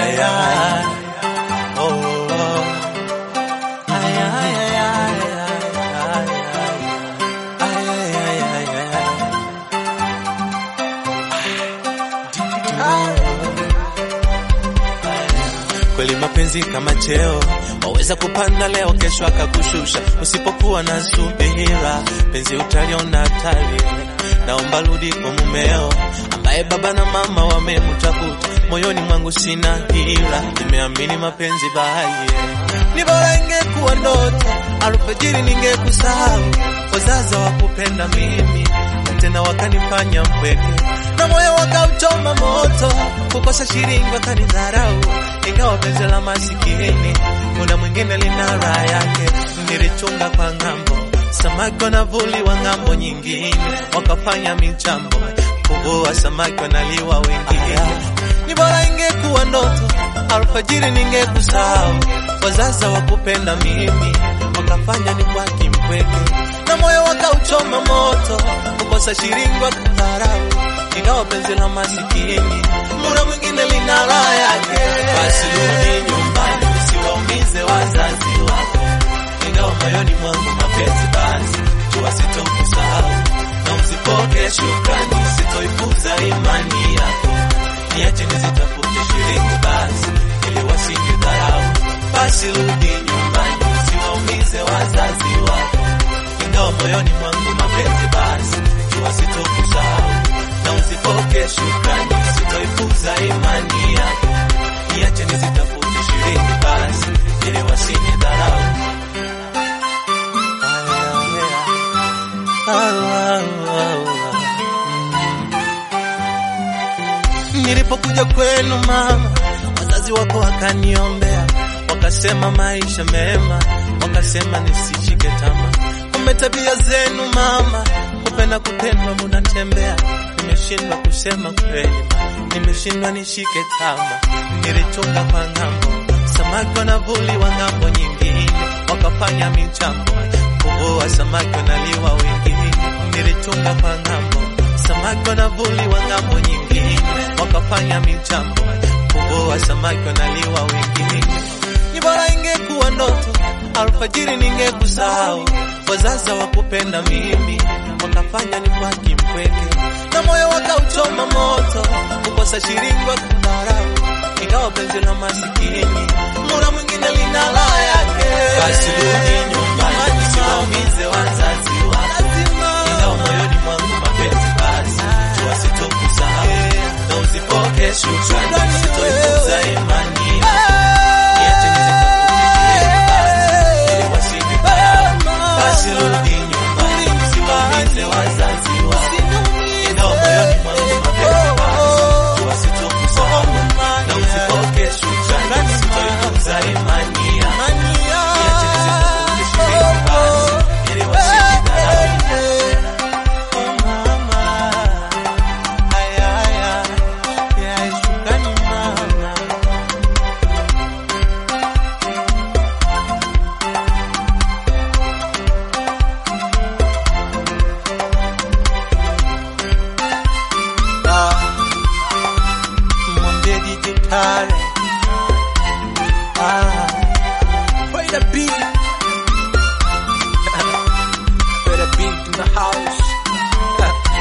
ay, ay. Oh, oh, oh. Ay, ay, ay, ay, ay, ay, ay. Ay, ay, ay, ay, ay. Kweli mapenzi kama cheo, waweza kupanda leo, kesho akakushusha. Usipokuwa na subira, penzi utaliona hatari. Naomba rudi kwa mumeo, ambaye baba na mama wamemtafuta. Moyoni mwangu sina hila, nimeamini mapenzi baye. Ni bora ingekuwa ndoto, alfajiri ningekusahau. Wazazi wakupenda mimi, tena wakanifanya mpweke, na moyo wakauchoma moto, kukosa shilingi wakanidharau ingawa penzi la masikini muda mwingine lina raha yake. Nilichunga kwa ng'ambo, samaki wanavuliwa ng'ambo nyingine, wakafanya michambo, kuvua samaki wanaliwa wengine. Ni bora ingekuwa ndoto, alfajiri ningekusahau. Wazazi wakupenda mimi, wakafanya ni kwa kimpweke, na moyo wakauchoma moto, kukosa shilingi wakadharau ingawa penzi la masikini muda mwingine lina raha yake. Basi rudi nyumbani, usiwaumize wazazi wako, ingawa moyoni mwangu mapenzi basi jua sitokusahau, na usipoke shukrani, sitoipuza imani yako, niache nizitafute shilingi basi ili wasinidharau. Basi rudi nyumbani, usiwaumize wazazi wako, ingawa moyoni mwangu mapenzi basi jua sitokusahau na usipoke shukrani, sitoipuza imani yako, niache nizitafute shilingi basi ili wasinidharau. Nilipokuja kwenu mama, wazazi wako wakaniombea, wakasema maisha mema, wakasema nisishike tamaa. Kumbe tabia zenu mama, kupenda kupendwa munatembea nimeshindwa kusema kweli, nimeshindwa nishike tama. Nilichunga kwa ng'ambo, samaki wanavuliwa ng'ambo nyingine, wakafanya michambo, kuvua samaki wanaliwa wengine. Nilichunga kwa ng'ambo, samaki wanavuliwa ng'ambo nyingine, wakafanya michambo, kuvua samaki wanaliwa wengine. Ni bora ingekuwa ndoto, alfajiri ningekusahau, wazazi wakupenda mimi, wakafanya ni kwa kimpweke na moyo wakauchoma moto, kukosa shilingi wakadharau, ingawa penzi la masikini muda mwingine lina raha yake. Basi rudi nyumbani, usiwaumize wazazi wako, ingawa moyoni mwangu mapenzi basi jua sitokusahau, na usipoke shukrani, sitoipuza imani niache nizitafute shilingi basi ili wasinidharau. Basi rudi nyumbani, usiwaumize wazazi wako ingawa moyoni mwangu mapenzi basi jua sitokusahau, na usipoke shukrani, sitoipuza imani yako, niache nizitafute shilingi basi ili wasinidharau. Oh mama, ay, ay, ay, ay, shukrani mama. mwambie dijitali ah, play the beat play the beat in the house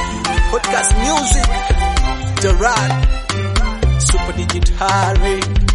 podcast music Gerard super digitali